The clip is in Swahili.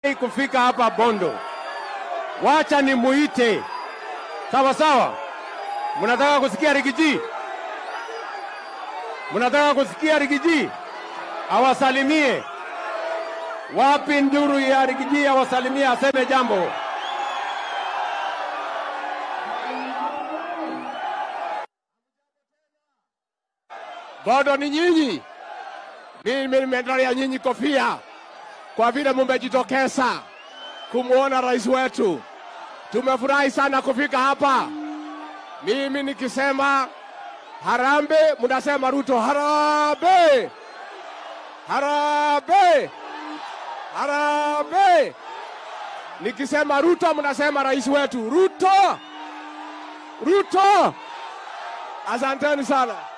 kufika hapa Bondo, wacha nimuite. Sawa sawa, mnataka kusikia Rigiji? Mnataka kusikia Rigiji awasalimie? Wapi nduru ya Rigiji awasalimie, aseme jambo? Bado ni nyinyi. Mimi nimetolea nyinyi kofia kwa vile mumejitokeza kumwona rais wetu. Tumefurahi sana kufika hapa. Mimi nikisema harambe, mnasema Ruto harambe, harambe, harambe. Nikisema Ruto, mnasema rais wetu Ruto, Ruto. Asanteni sana.